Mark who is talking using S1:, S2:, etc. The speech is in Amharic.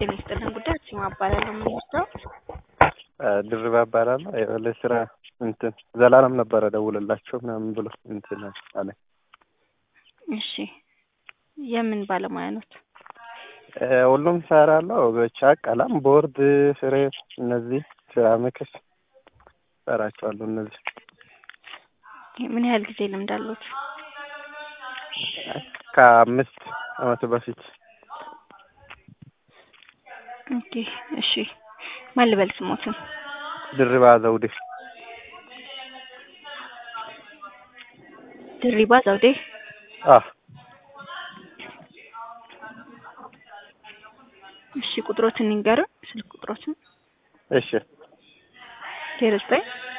S1: ጤና ይስጥልን ጉዳይ አክሲማ እባላለሁ። የምንወስደው
S2: ድርባ እባላለሁ። የበላይ ስራ እንትን ዘላለም ነበረ ደውልላቸው ምናምን ብሎ እንትን አለ።
S1: እሺ የምን ባለሙያ ኖት?
S2: ሁሉም ሰራለሁ። ብቻ ቀለም፣ ቦርድ፣ ፍሬም እነዚህ ሴራሚክስ ሰራቸዋለሁ። እነዚህ
S1: ምን ያህል ጊዜ ልምድ አሉት?
S2: ከአምስት አመት በፊት
S1: ኦኬ እሺ ማን ልበል ስሞትን?
S2: ድርባ ዘውዴ
S1: ድሪባ ዘውዴ
S2: አ
S1: እሺ ቁጥሮትን ይንገሩን። ስልክ ቁጥሮትን
S2: እሺ
S1: ዜሮ ዘጠኝ